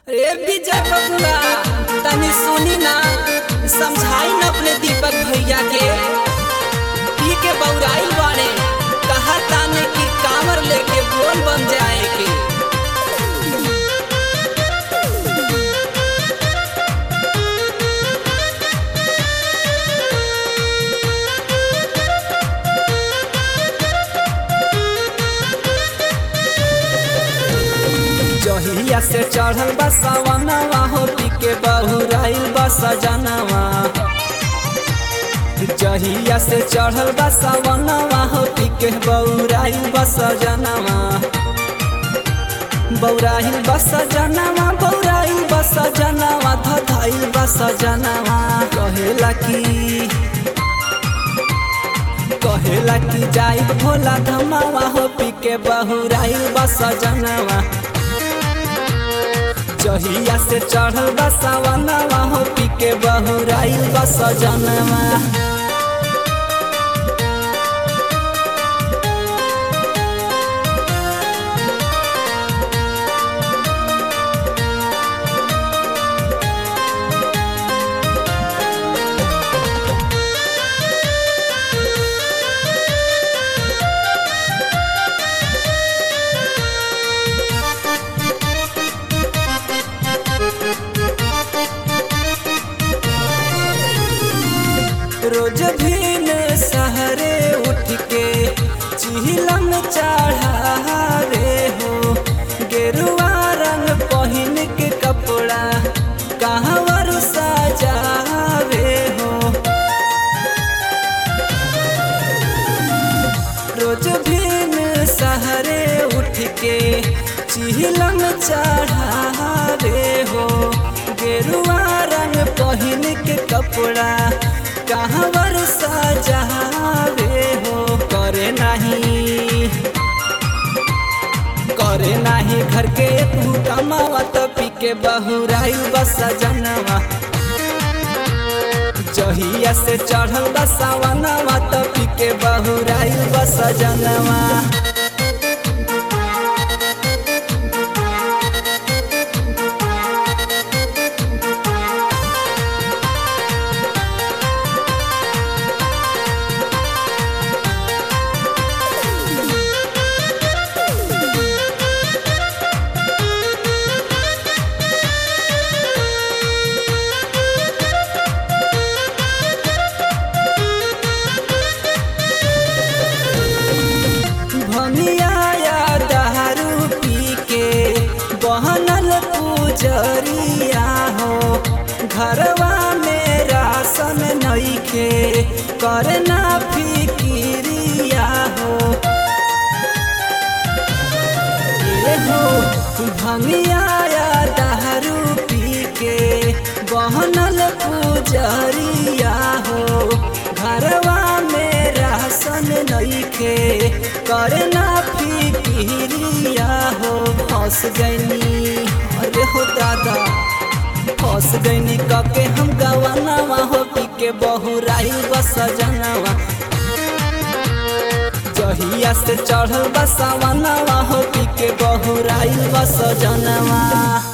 रे विजय बबुआ तनी सुनी ना समझाई न अपने दीपक भैया के पी के बौराइल बाड़े कहा ताने की कामर लेके बोल बन जाए के जहिया से चढ़ल बा सवनवा हो पी के बहुराइल बा सजनवा जहिया से चढ़ल बा सवनवा हो पी के बहुराइल बा सजनवा बौराइल बा सजनवा बौराइल बा सजनवा धधाइल बा सजनवा कहेला की कहेला की जाई भोला धमावा हो पी के बहुराइल बा सजनवा जहिया से चढ़ल बा सावनवा हो पी के बहुराइल बा सजनवा रोज भीन सहरे उठ के चिहिलम चढ़ावे हो गेरुआ रंग पहिन के कपड़ा कहवर सजावे हो रोज भीन सहरे उठ के चिहिलम चढ़ावे हो गेरुआ रंग पहिन के कपड़ा कहवर सजावे हो करे नहीं करे नाही घर के तू कमावा तो पी के बहुराइल बस जनवा जहिया से चढ़ल बसावनवा तो पी के बहुराइल बस जनवा भमिया दारू पी के बहनल पुजरिया हो घरवा में राशन नइखे करना फिकिरिया हो ए हो भमिया दारू पी के बहनल पुजरिया हो घरवा में राशन नइखे करना फिकिरिया हो फंस गईनी अरे हो दादा फंस गईनी कके हम गवानावा हो पी के बहुराइल बस जनवा जहिया से चढ़ल बसावनवा हो पी के बहुराइल बस जनवा